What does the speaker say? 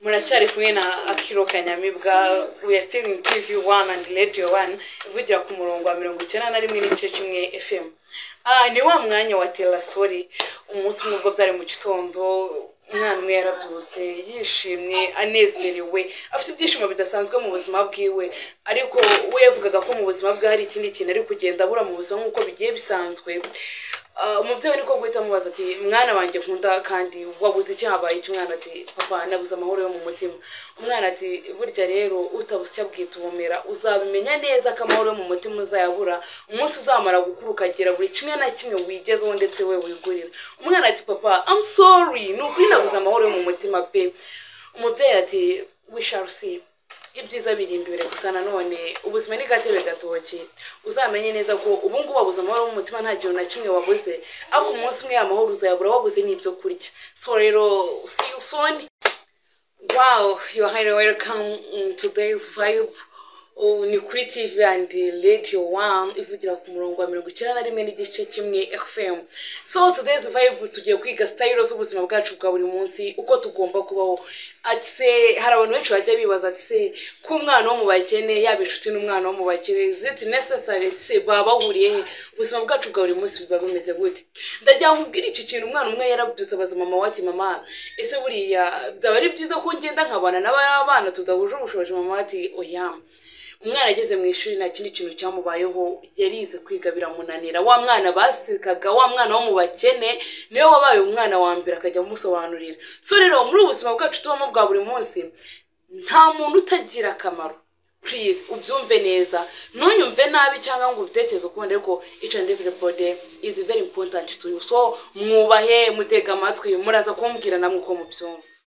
muracyari kumwe na akiro kanyamibwa wesitini tivi wani andi radiyo wani ivugira ku murongo wa mirongo icyenda na rimwe n'igice kimwe efemu ni wa mwanya wa tera sitori umunsi umwe ubwo byari mu gitondo umwana umwe yarabyutse yishimye anezerewe afite ibyishimo bidasanzwe mu buzima bwiwe ariko we yavugaga ko mu buzima bwe hari ikindi kintu ari kugenda abura mu buzima nk'uko bigiye bisanzwe Ah, umubyeyi niko guhita amubaza ati mwana wanjye nkunda kandi wabuze icyahabaye cy'umwana ati papa nabuze amahoro yo mu mutima umwana ati burya rero utabusya bwitubumira uzabimenya neza ko amahoro yo mu mutima uzayabura umunsi uzamara gukura ukagera buri kimwe na kimwe wigezeho ndetse we wigurira umwana ati papa i'm sorry ni ukuri nabuze amahoro yo mu mutima pe umubyeyi ati we shall see ibyiza biri imbere gusa nanone ubuzima ni gatebe gatoki uzamenye neza ko ubu ngubu wabuze amahoro mu mutima nta kintu na kimwe wabuze ariko umunsi umwe amahoro uzayabura wabuze n'ibyo kurya so rero see you soon Wow, you are highly welcome in today's vibe. Oh, ni kuri TV and Radio 1 ivugira ku murongo wa mirongo icyenda na rimwe n'igice kimwe FM. So today's vibe tugiye kwiga style z'ubuzima bwacu bwa buri munsi uko tugomba kubaho. Ati se hari abantu benshi bajya bibaza ati se ko umwana wo mu bakene yaba inshuti n'umwana wo mu bakene is it necessary se baba bahuriye he ubuzima bwacu bwa buri munsi biba bimeze gute. Ndagira ngo ubwire iki kintu umwana umwe yarabyutse abaza mama wati mama ese buriya byaba ari byiza ko ngenda nkabana n'abana tudahuje ubushobozi mama ati oya umwana ageze mu ishuri nta kindi kintu cyamubayeho yarize kwiga biramunanira wa mwana basekaga wa mwana wo mu bakene niwe wabaye umwana wa mbere akajya amusobanurira so rero muri ubu buzima bwacu tubamo bwa buri munsi nta muntu utagira akamaro please ubyumve neza ntunyumve nabi cyangwa ngo ubitekereze ukundi ariko each and everybody is very important to you so mwubahe mutega amatwi muraza kumbwira namwe uko mubyumva